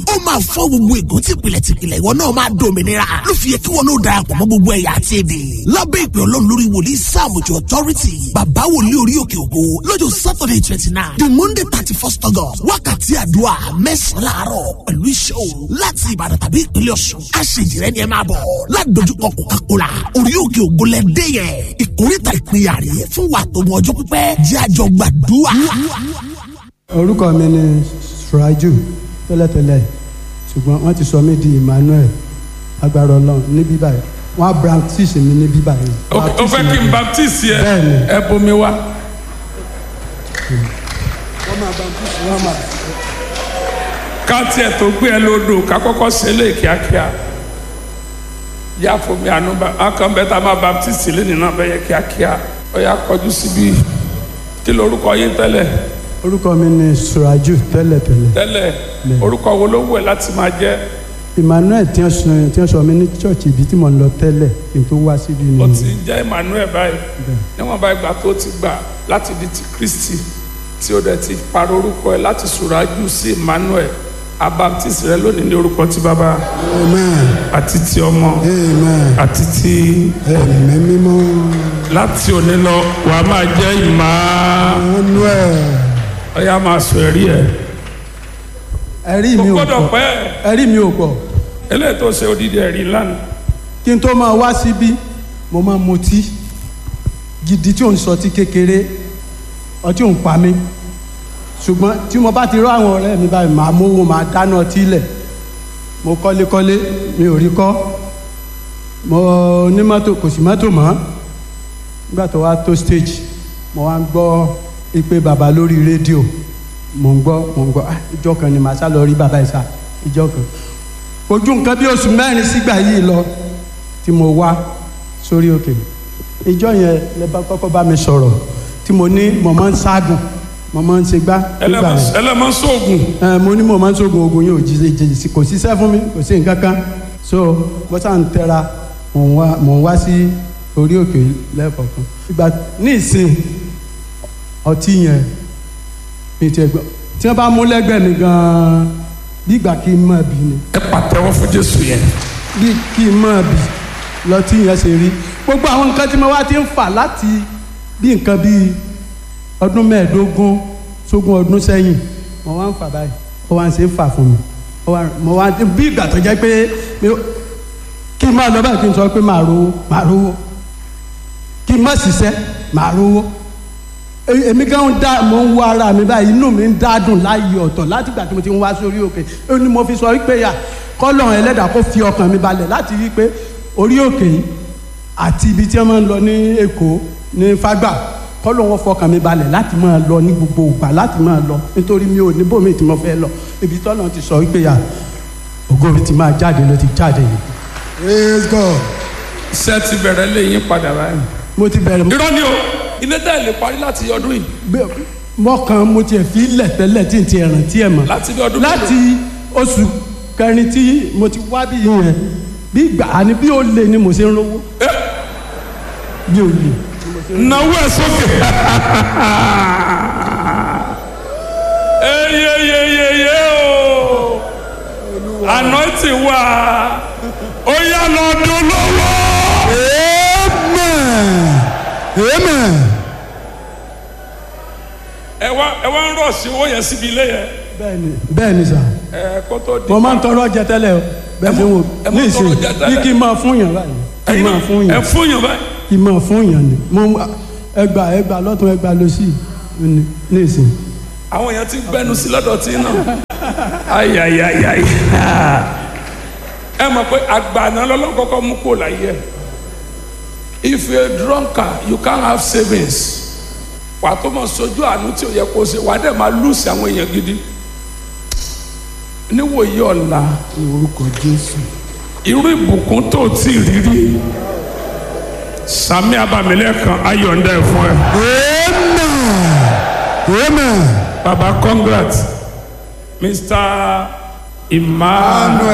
ó máa fọ́ gbogbo ègún tìpìlẹ̀ tìpìlẹ̀ ìwọ náà máa dòmìnira ló fi yẹ kí wọn náà darapọ̀ mọ́ gbogbo ẹ̀yà àti èdè lábẹ́ ìpè ọlọ́run lórí wòlíì sáàmùjọ authority bàbá wòlíì orí òkè ògo lọ́jọ́ saturday twenty nine the monday thirty first august wákàtí àdúrà mẹ́sàn-án láàárọ̀ pẹ̀lú iṣẹ́ òru láti ìbàdàn tàbí ìpínlẹ̀ ọ̀ṣun aṣèjìrẹ́ ni ẹ máa bọ̀ ládojúkọ coca-cola orí òkè ògo lẹ dé yẹn ìkórìtà ìpínyà rè fún wa tó mọ ọjọ́ pípẹ́ jẹ́ àjọ gbàdúrà. orúkọ mi ni suraju tẹ́lẹ̀tẹ́lẹ̀ ṣùgbọ́n wọ́n ti sọ mí di emmanuel agbára ọlọ́run ní bíbá yìí wọ́n á baptist mi ní bíbá yìí. o fẹ́ kí n baptiste yẹ Bẹ́ẹ̀ni. ẹ bomi wá. wọ́n máa baptist wọ́n máa. ká tiẹ̀ tó gbé ẹ lódò ká kọ́kọ́ ṣe lé kíákíá yá fomi àánú bá akàn bẹ́ẹ̀ tá a máa baptiste lé nínú abẹ́yẹ kíákíá ó yá kọjú síbi kí lorúkọ yín tẹ́lẹ̀ orúkọ mi ni suraju tẹ́lẹ̀tẹ́lẹ̀ tẹ́lẹ̀ orúkọ wo ló wù ẹ́ láti máa jẹ́ emmanuel tí wọ́n sọ tí wọ́n sọ mí ní church ibi tí mo ń lọ tẹ́lẹ̀ kí n tó wá síbi ó ni. ti ń jẹ́ Emmanuel báyìí níwọ̀n bá ìgbà tó ti gbà láti di ti Kristi tí ó dẹ̀ ti parọ́ orúkọ ẹ̀ láti Sùrájù sí Emmanuel abaptist rẹ lónìí ní orúkọ ti bàbá amen àti ti ọmọ amen àti ti ẹ̀mí mímọ́ láti òní lọ wà á máa jẹ́ ìmọ̀ emmanuel ọ̀yà máa sọ ẹ̀rí ẹ̀ ẹ̀rí kò mi ò gbọ́dọ̀ pọ̀ pẹ́ ẹ̀rí mi ò pọ̀ eléyìí tó ṣe odidi ẹ̀rí lánàá kí n tó máa wá síbí mo máa mutí gidi tí ò ń sọtí kékeré ọtí ò ń pa mí ṣùgbọ́n tí mo bá ti rọ àwọn ọ̀rẹ́ mi báyìí màá mówó màá dáná ọtí lẹ̀ mo kọ́lékọ́lé mi ò rí kọ́ mo ní mọ́tò kò sí mọ́tò mọ́ nígbà tó wá tó stage mo wá ń gbọ́ ìpè bàbá lórí rédíò mo ń gbọ́ mo ń gbọ́ ah ìjọ kan ni màá sá lọ rí bàbá yìí sá ìjọ kan ojú nǹkan bí oṣù mẹ́rin sígbà yìí lọ tí mo wá sórí òkè ìjọ yẹn lẹ bá kọ́kọ́ bá mi sọ̀rọ̀ tí mo ní mo máa ń ságùn mo máa ń ṣe gbá nígbà yẹn ẹlẹ́mọ̀ sóògùn ẹ mo ní mo máa ń sógun ogun yóò jí jí jí kò síṣẹ́ fún mi kò sí nǹkan kan so mo sá ń tẹra mò ń wá mò ń wá sí orí òkè lẹ́ẹ̀kọ̀ọ̀kan ìgbà ní ìsìn ọtí yẹn mi ti gbọ́ tí wọ́n bá mú lẹ́gbẹ̀ẹ́ mi gan-an bí ìgbà kí n máa bì ni ẹ pàtẹ́wọ́ fún Jésù yẹn bí kí n máa bì lọtí yẹn ṣe rí gbogbo àwọn nǹkan tí mo wá ti ń fà láti bí nǹkan bíi ọdún mẹ́ẹ̀ẹ́dógún sógún ọdún sẹ́yìn mo wá ń fà báyìí ó wá ń ṣe é fà fún mi ó wá mo wá bí ìgbà tó jẹ́ pé mi- kí n máa lọ báyìí kí n sọ pé màá rówó màá rówó kí n má ṣiṣẹ́ màá rówó E- èmi gan ń dá mo ń wá ara mi báyìí inú mi ń dádùn láàyè ọ̀tọ̀ láti ìgbà tí mo ti ń wá sórí òkè ó ní mo fi sọ wípé yà kọ́lọ̀ ẹlẹ́dàá kó fi ọkàn mi balẹ̀ láti rí i pé orí òkè yìí àti ibi tí wọ́n máa ń lọ ní Èkó ní Fágbà kọ́lọ̀ wọn fọkàn mi balẹ̀ láti máa lọ ní gbogbo ìgbà láti máa lọ nítorí mi ò ní bòmí tí mo fẹ́ lọ ibi tọ́lọ̀ ti sọ wípé yà ògo mi ti máa jáde ló ti jáde yìí. praise God iṣẹ́ ti bẹ̀rẹ̀ lé yín padà báyìí mo ti bẹ̀rẹ̀ irọ́ ni o ilé tẹ́ ẹ lè parí láti ọdún yìí gbé- mọ́kàn mo tiẹ̀ fi lẹ̀ tẹ́lẹ̀ tí n ti rántí ẹ̀ mọ́ láti bí ọdún láti oṣù kẹrin tí mo ti wá bí yẹn bí gbà á ní bí ó lè ni mo ṣe ń rówó bí ó lè. náwó ẹ sókè. eyeyeyeye o anointing wà ó yá lọ dún lọ́wọ́. amen amen. ẹ wá ẹ wá ń rọ̀ sí owó yẹn síbi ilé yẹn bẹ́ẹ̀ni bẹ́ẹ̀ni sà ẹ kó tó di. mo máa ń tọrọ jẹ tẹ́lẹ̀ o bẹ́ẹ̀ ṣe wò ẹ máa ní ń tọrọ ìsìn jẹ bí tẹ́lẹ̀. kí n máa fún yàn báyìí kí n Ẹ̀yin máa náà, fún ẹ yàn fún yàn báyìí. kí n máa fún yàn ni mo ẹgbà ẹgbà lọ́tún ẹgbà lọ́sì ní ní ìsìn. àwọn èèyàn ti gbẹnu sí lọ́dọ̀ tí náà ayayayayi ẹ mọ̀ pé àgbàna lọ́lọ́run kọ́kọ́ mú kó láyé ẹ̀ if you are a drunkard you can't have savings wà tó mọ̀ sojú àánú tí ò yẹ kó ṣe wà á dẹ̀ máa lùsì àwọn èèyàn gidi níwòye ọ̀la ní orúkọ jésù. irú ìbùkún tó ti rírí sami abamilẹ́kan ayọ̀ǹda ẹ̀ fún ẹ amen amen. baba congrats mr emmanuel.